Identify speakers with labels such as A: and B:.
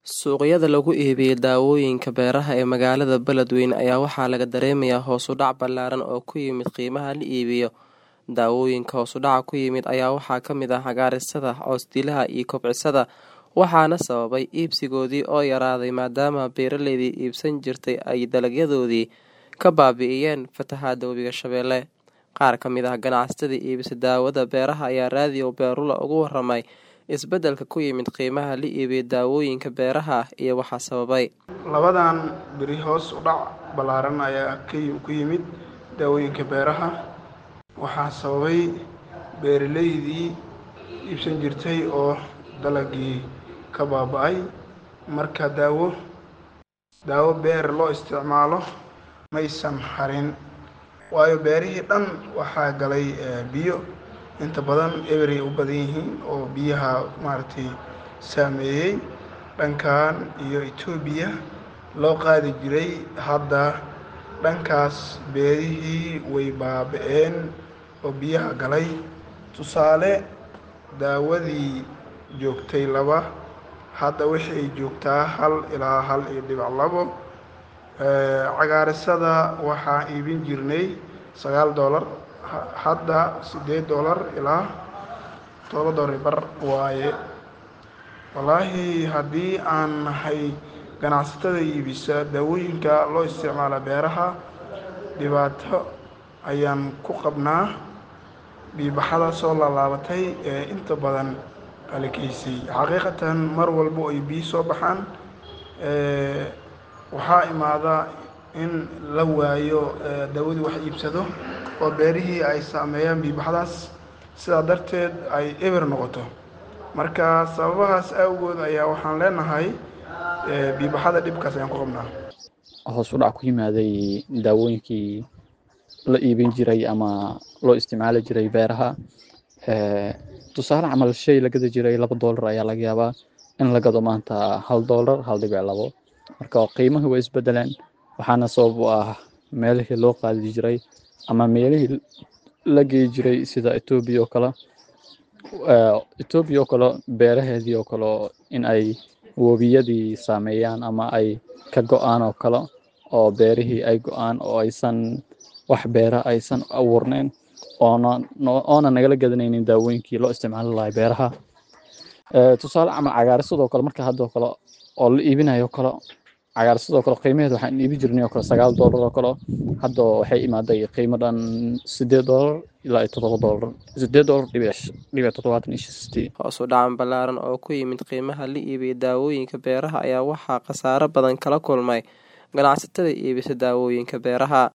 A: Suuqyada lagu iibiyo dawooyinka beeraha ee magaalada Beledweyne ayaa waxaa laga dareemayaa hoos u dhac ballaaran oo ku yimid qiimaha la iibiyo. Dawooyinka hoos u dhaca ku yimid ayaa waxaa ka mid ah cagaarsada, cows-dilaha iyo kobcisada, waxaana sababay iibsigoodii oo yaraaday maadaama beeraleydii iibsan jirtay ay dalagyadoodii ka baabi'iyeen fatahaada Webiga Shabeelle. Qaar ka mid ah ganacsatada iibisa daawada beeraha ayaa Radio Beulah uga warramay isbeddelka ku yimid qiimaha la iibiyo dawooyinka beeraha iyo waxa sababay.
B: Labadan beri hoos u dhac ballaaran ayaa ku yimid daawooyinka beeraha waxaa sababay beeraleydii iibsan jirtay oo dalagii ka baaba'ay marka daawo daawo beer loo isticmaalo maysan harin waayo beerihii dhan waxaa galay biyo inta badan eberay u badan yihiin oo biyaha maaragtay saameeyey dhankan iyo Itoobiya loo qaadi jiray hadda dhankaas beerihii way baaba'een oo biyaha galay tusaale daawadii joogtay laba hadda waxay joogtaa hal ilaa hal iyo dhibic labo cagaarsada waxaa iibin jirnay sagaal doolar hadda siddeed doolar ilaa todoba doolar bar waaye wallaahi haddii aan nahay ganacsatada iibisa daawooyinka loo isticmaala beeraha dhibaato ayaan ku qabnaa biibaxada soo laalaabatay ee inta badan halakaysay xaqiiqatan mar walbo ay biyo soo baxaan waxaa imaada in la waayo daawadii wax iibsado oo beerihii ay saameeyaan biibaxdaas sidaa darteed ay eber noqoto marka sababahaas awgood ayaa waxaan leenahay biibaxada dhibkaas ayaan ku qabnaa
C: hoos u dhac ku yimaaday daawooyinkii la iibin jiray ama loo isticmaali jiray beeraha tusaale camal shay la gadi jiray laba doolar ayaa laga yaabaa in la gado maanta hal doolar hal dhibic labo marka qiimahii way isbedeleen waxaana sabab u ah meelihii loo qaadi jiray ama meelihii la geyi jiray sida etoobiya oo kale etoobiya oo kale beeraheedii oo kale in ay webiyadii saameeyaan ama ay ka go-aan oo kale oo beerihii ay go-aan oo aysan wax beera aysan abuurneyn oona oona nagala gadanaynin daawooyinkii loo isticmaali lahay beeraha tusaale camal cagaarsadoo kale marka hadda oo kale oo la iibinayo oo kale cagaarsadoo kale qiimaheeda waxaan iibi jirnay oo kale sagaal doolar oo kale hadda waxay imaaday qiimo dhan siddeed doolar ilaa iyo toddoba doolar siddeed doolar dhibic dhibic toddobaatan iyo shantii
A: hoos u dhacan ballaaran oo ku yimid qiimaha la iibiyo daawooyinka beeraha ayaa waxaa khasaare badan kala kulmay ganacsatada iibisa daawooyinka beeraha